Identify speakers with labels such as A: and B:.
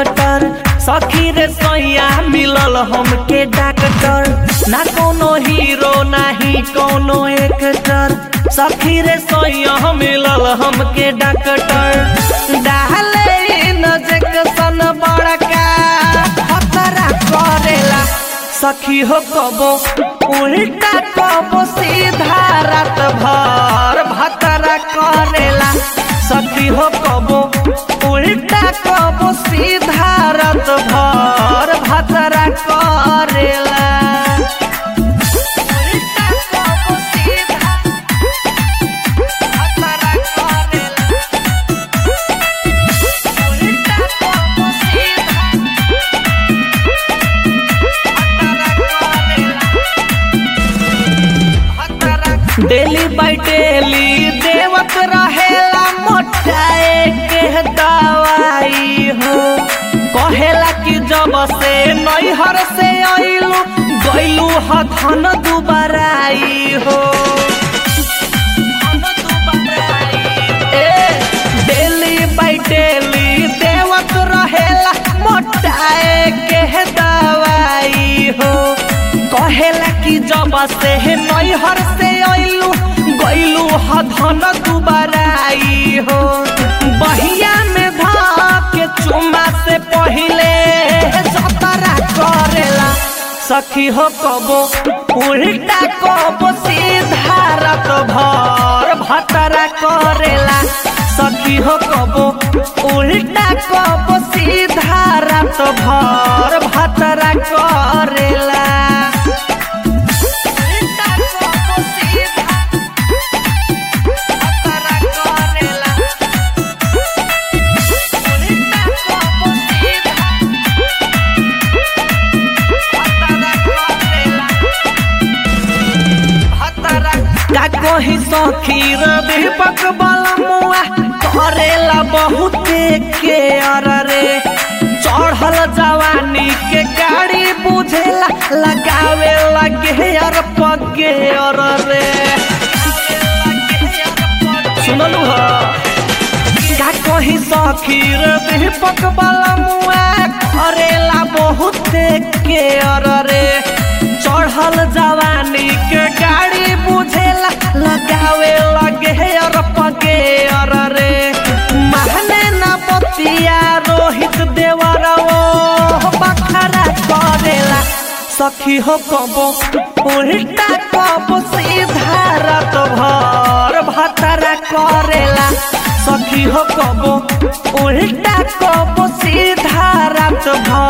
A: doctor सखी रे सैया मिलल हमके डॉक्टर ना कोनो हीरो नाही कोनो एक्टर सखी रे सैया मिलल हमके डॉक्टर डाले इंजेक्शन बड़का खतरा करेला सखी हो कबो उल्टा कबो सीधा रात भर भतरा करेला सखी हो कबो उल्टा कबो सीधा रात भर भतरा करेला उल्टा कबो सीधा भतरा करेला उल्टा कबो सीधा डेली बाई डेली देवत रहेला मोटाए के दवाई हो कहेला कि जब से नैहर से अइलू गइलू ह धन दुबराई हो ए, डेली बाई डेली देवत रहेला मोटाए के दवाई हो कहेला कि जब से नैहर से अइलू गइलू ह धन दुबराई हो बहिया में के चुम्मा से पहिले जतरा करेला सखी हो कबो उल्टा कबो सीधा रात भर भतरा करेला सखी हो कबो उल्टा कबो सीधा रात भर भतरा करेला उल्टा कबो सीधा भतरा करेला उल्टा कबो सीधा का कही सखी रे दीपक बलमुआ करेला बहुते के रे चढ़ल जवानी के गाड़ी बुझेला लगावे लगे अर पगे अर रे सुनलू ह का कही सखी रे दीपक बलमुआ करेला बहुते के रे चढ़ल जवानी के गाड़ी बुझेला लगावे लगे अर पगे अर रे महने ना बतिया रोहित देवर बखरा करेला सखी हो कबो उल्टा कबो सीधा रात भर भतरा करेला सखी हो कबो उल्टा कबो सीधा रात भर